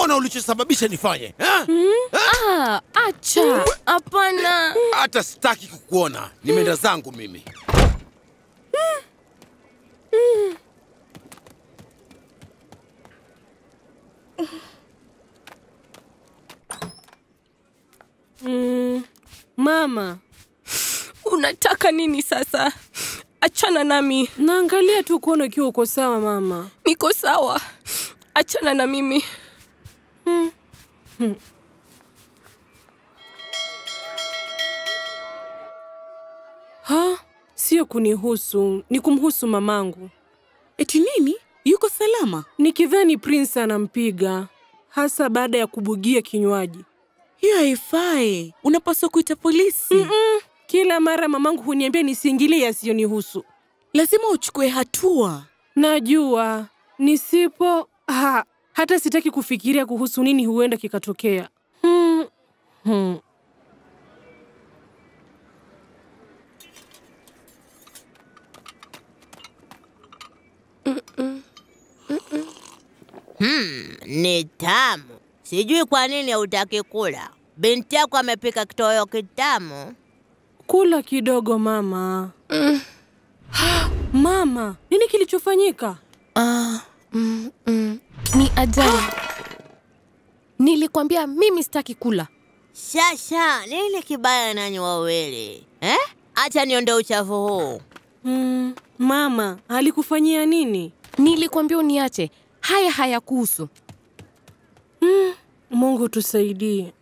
Ona ulichosababisha nifanye ha? Ah, acha. Hapana. Hata sitaki kukuona, nimeenda zangu mimi. Mama, Unataka nini sasa? Achana nami. naangalia tu kuona ukiwa uko sawa mama. Niko sawa. Achana na mimi. Ha? Sio kunihusu, ni kumhusu mamangu. Eti nini? Yuko salama? Nikidhani Prince anampiga, hasa baada ya kubugia kinywaji. Hiyo haifai. Unapaswa kuita polisi. Mm-mm. Kila mara mamangu huniambia nisiingilie yasiyonihusu. Lazima uchukue hatua. Najua nisipo ha, hata sitaki kufikiria kuhusu nini huenda kikatokea. Hmm. Hmm. Ni tamu. Sijui kwa nini hutaki kula. Binti yako amepika kitoweo kitamu. Kula kidogo mama. Mama, nini kilichofanyika? Ah, mm, mm. Ni ajali. Nilikwambia mimi sitaki kula. Shasha, nini kibaya nanyi wawili eh? Acha niondoe uchafu huu. Hmm. Mama, alikufanyia nini? Nilikwambia uniache. Haya hayakuhusu. Mungu tusaidie.